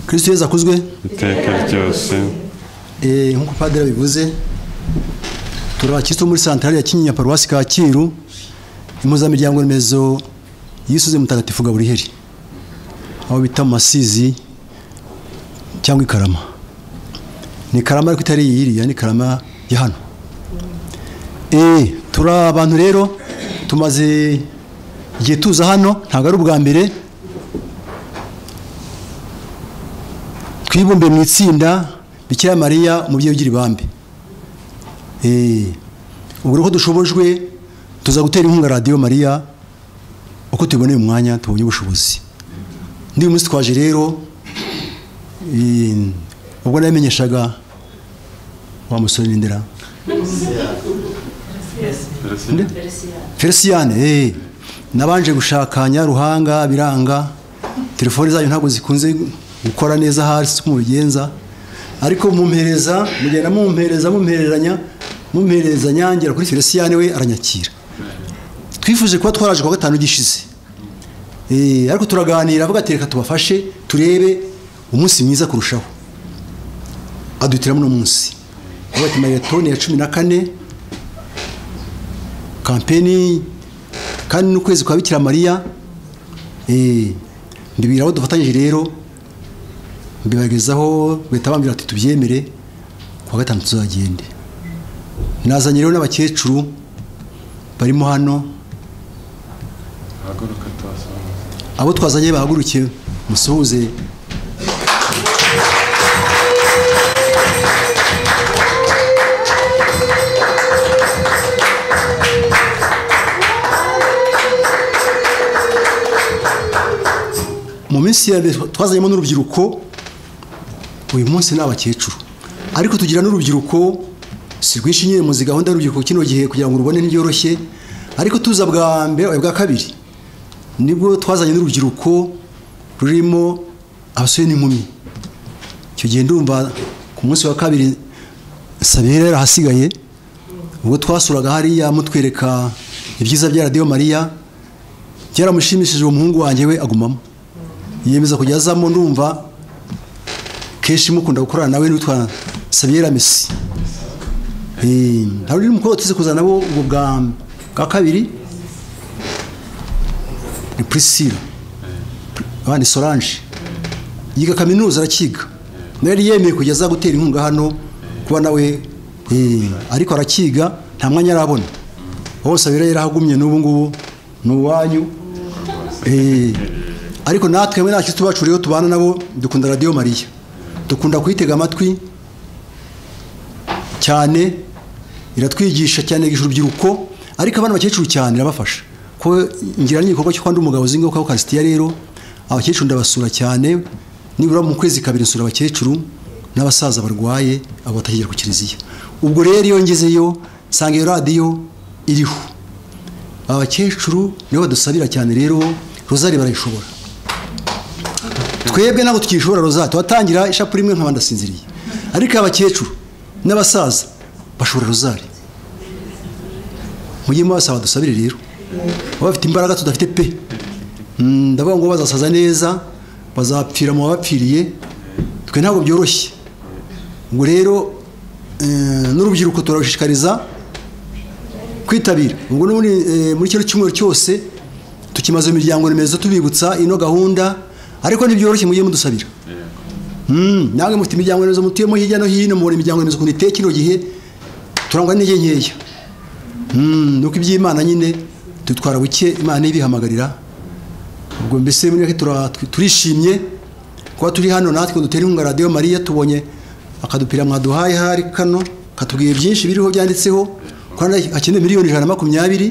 kristo yezu akuzwe iteka ryose Eh, nk'uko padiri abivuze turi abakristo muri santari ya kinyinya paruwasi kacyiru impuzamiryango remezo y'isuze mutagatifu gaburiheri aho bita mu masizi cyangwa i karama ni karama ariko itari iyi iriya ni karama ya hano Eh, turi abantu rero tumaze igihe tuza hano ntabwo ari ubwa mbere twibumbe mu itsinda bikira mariya umubyeyi ugira ibambe Eh, ubwo rero ko dushobojwe tuza gutera inkunga radiyo mariya uko tuboneye umwanya tubonye ubushobozi Ndi uyu munsi twaje rero eh, ubwo namenyeshaga wa musore n'indera feliciyane eh, nabanje gushakanya ruhanga biranga telefone zanyu ntabwo zikunze gukora neza hasi uko mubigenza ariko mumpereza mugenda mumpereza mumpereranya mumpereza nyangira kuri feliciyane we aranyakira twifuje kuba twaraje kuwa gatanu gishize Eh, ariko turaganira avuga ati reka tubafashe turebe umunsi mwiza kurushaho aduhitiramo uno munsi avuga ati maratoni ya cumi na kane kampeni kandi n'ukwezi kwa bikira mariya eh, mbibwira abo dufatanyije rero mbibagezaho bahita bambwira ati tubyemere kuwa gatanu tuzagende nazanye rero n'abakecuru barimo hano haguruka tubasanga abo twazanye bahaguruke musuhuze mu minsi ya mbere twazanyemo n'urubyiruko uyu munsi ni abakecuru ariko tugira n'urubyiruko si rwinshi nyine muzi gahunda y'urubyiruko kino gihe kugira ngo rubone ntibyoroshye ariko tuza bwa mbere oya, bwa kabiri nibwo twazanye n'urubyiruko rurimo abasore n'inkumi icyo gihe ndumva ku munsi wa kabiri sabira yari ahasigaye ubwo twasuraga hariya mutwereka ibyiza bya radiyo mariya byaramushimishije uwo muhungu wanjye we agumamo yiyemeza kujya azamo ndumva kenshi mukunda gukorana nawe n'uwitwa sabiyera mesi Eh, hari undi mukobwa tuzi kuzana nabo ubwo bwa bwa kabiri ni priscilla abandi solange yiga kaminuza arakiga nawe yari yemeye kugeza gutera inkunga hano kuba nawe eh, ariko arakiga nta mwanya arabona wowe sabiyera yarahagumye n'ubu ngubu ni uwanyu Eh, ariko natwe hamwe n'abakirisitu bacu rero tubana nabo dukunda radiyo mariya dukunda kuyitega amatwi cyane iratwigisha cyane yigisha urubyiruko ariko abana bakecuru cyane irabafasha ko ngira n'igikorwa cyo kwandura umugabo uzi ngaho karisitiya rero abakecuru ndabasura cyane nibura mu kwezi kabiri nsura abakecuru n'abasaza barwaye abo batakigera ku kiliziya ubwo rero iyo ngezeyo nsanga iyo radiyo iriho abakecuru nibo badusabira cyane rero rozari barayishobora twebwe ntabwo tukishobora rozari tuhatangira ishapure imwe nkaba ndasinziriye ariko abakecuru n'abasaza bashobora rozari mujye mubasaba dusabire rero baba bafite imbaraga tudafite pe Mm, ndavuga ngo bazasaza neza bazapfira mu babapfiriye twe ntabwo byoroshye ubwo rero eh, n'urubyiruko turarushishikariza kwitabira ubwo no muri eh, muri kino cyumweru cyose tukimaze imiryango remezo tubibutsa ino gahunda ariko ntibyoroshye mujye mudusabira Mm, namwe mufite imiryango remezo mutuyemo hirya no hino mubona imiryango remezo ukuntu iteye kino gihe turangwa n'intege nkeya Mm, nuko iby'imana nyine dutwara buke imana ibihamagarira ubwo mbese muri make tura- tw- turishimye kuba turi hano natwe ngo dutere inkunga radiyo mariya tubonye akadupira mwaduhaye hari kano katubwiye byinshi biriho byanditseho ko hano hakenewe miliyoni ijana na makumyabiri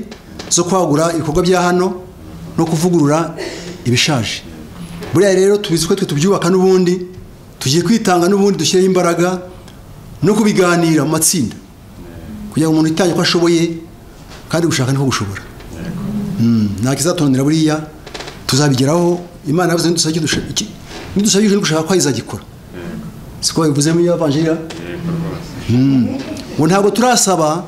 zo kwagura ibikorwa bya hano no kuvugurura ibishaje buriya rero tubizi ko twe tubyubaka n'ubundi tugiye kwitanga n'ubundi dushyireho imbaraga no kubiganira mu matsinda kugira ngo umuntu yitange uko ashoboye kandi gushaka niko gushobora Mm, nta kizatunanira buriya tuzabigeraho imana yavuze nidusabye nidusabye gushaka ko izagikora siko babivuze muri avanjira ngo ntabwo turasaba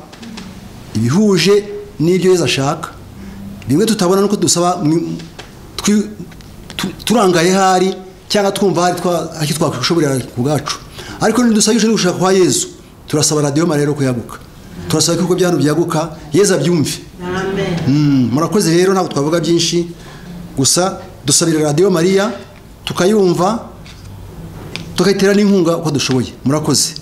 ibihuje n'ibyo yezu ashaka bimwe tutabona nuko dusaba mu- twi- tu- turangaye hari cyangwa twumva hari twa- hari icyo twakwishoborera ku bwacu ariko nidusabishe no gushaka kwa yezu turasaba radiyo marero kuyaguka turasaba ko ibigo bya hano byaguka yezu abyumve Mm, murakoze rero ntabwo twavuga byinshi gusa dusabira radiyo mariya tukayumva tukayitera n'inkunga uko dushoboye murakoze